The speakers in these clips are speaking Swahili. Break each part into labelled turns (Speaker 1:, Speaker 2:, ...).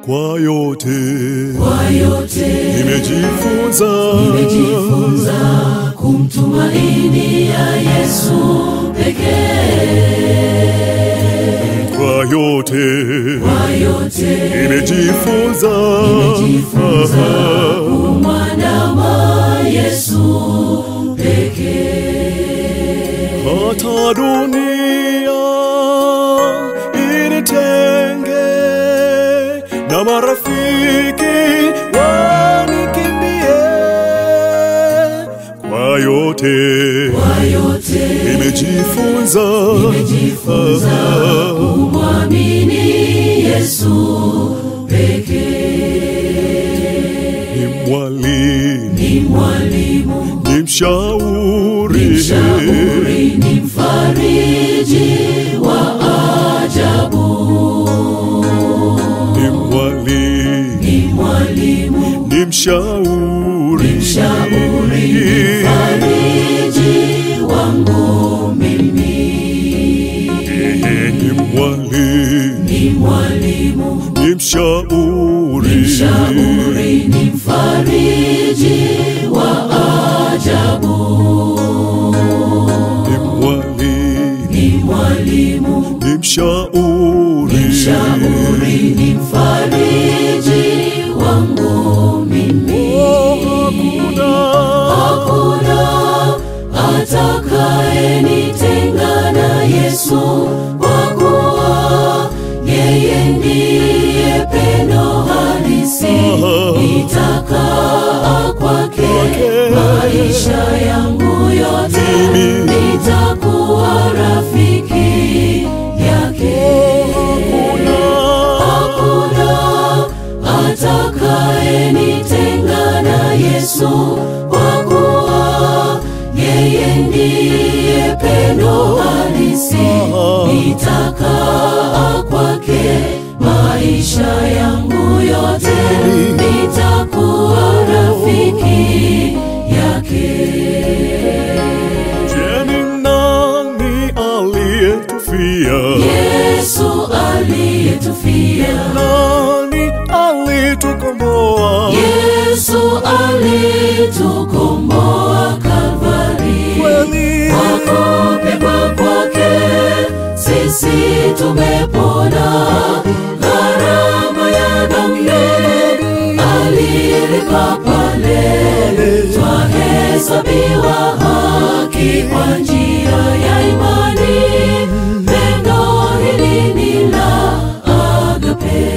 Speaker 1: Kwa yote
Speaker 2: kwa yote
Speaker 1: nimejifunza,
Speaker 2: nimejifunza kumtumaini ya Yesu pekee.
Speaker 1: kwa yote
Speaker 2: Kwa yote
Speaker 1: nimejifunza,
Speaker 2: nimejifunza kumwandama Yesu pekee.
Speaker 1: hata dunia initenge na marafiki wanikimbie, kwa yote
Speaker 2: Kwa yote
Speaker 1: nimejifunza,
Speaker 2: nimejifunza kumwamini Yesu pekee.
Speaker 1: ni mwalimu,
Speaker 2: Ni mwalimu,
Speaker 1: ni mshauri,
Speaker 2: mshauri, ni mfariji wa ajabu.
Speaker 1: ni mwalimu,
Speaker 2: Ni mwalimu,
Speaker 1: ni mshauri,
Speaker 2: mshauri, ni mfariji wangu mimi.
Speaker 1: ni mwalimu,
Speaker 2: Ni mwalimu,
Speaker 1: ni mshauri,
Speaker 2: mshauri, ni mfariji wa ajabu.
Speaker 1: ni mwalimu,
Speaker 2: Ni mwalimu,
Speaker 1: ni mshauri,
Speaker 2: mshauri, ni mfariji wangu mimi.
Speaker 1: hakuna
Speaker 2: Hakuna atakayenitenga na Yesu, kwa kuwa yeye ndiye pendo halisi. Nitakaa kwake maisha yangu yote, nitakuwa rafiki yake. Hakuna atakayenitenga na Yesu, kwa kuwa yeye ndiye pendo halisi. Nitakaa kwake maisha yangu yote, nitakuwa rafiki yake.
Speaker 1: Je, ni nani aliyetufia?
Speaker 2: Yesu aliyetufia
Speaker 1: Nani alitukomboa?
Speaker 2: Yesu alitukomboa Kalvari,
Speaker 1: Kweli
Speaker 2: kwa kupigwa kwake sisi tumepona. Gharama ya dhambi alilipa pale, twahesabiwa haki kwa njia ya imani. Pendo hili ni la agape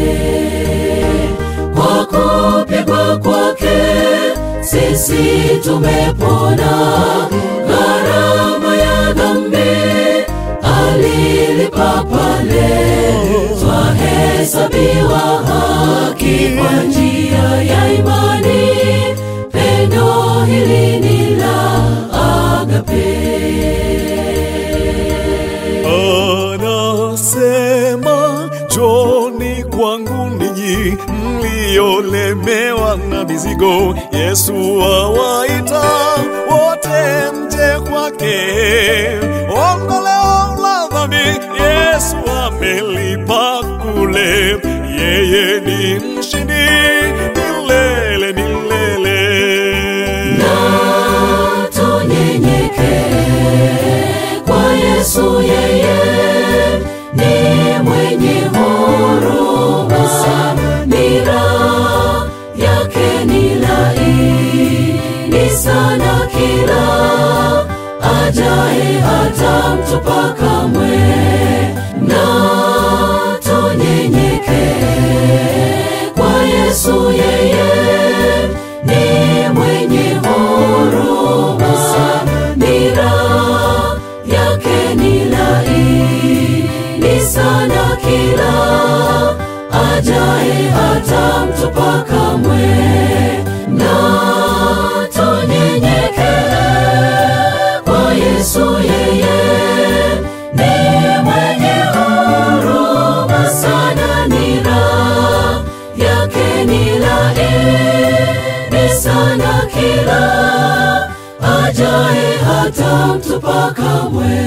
Speaker 2: kwa kupigwa kwake sisi tumepona. Gharama ya dhambi alilipa pale, twahesabiwa haki kwa njia ya imani. Pendo hili ni la agape.
Speaker 1: anasema, njoni kwangu ninyi mliolemewa na mizigo. Yesu awaita wote mje kwake, ondoleo la dhambi Yesu amelipa kule, yeye ni mshindi milele milele.
Speaker 2: na tunyenyeke kwa Yesu, yeye ni mwenye huruma, nira yake ni laini sana, kila ajaye hata mtupa kamwe, na tunyenyeke kwa Yesu, yeye ni mwenye huruma, nira yake ni laini sana, kila ajaye hata mtupa kamwe, na tunyenyeke kwa Yesu, yeye ni mwenye huruma sana, nira yake ni laini sana, kila ajaye hata mtupa kamwe.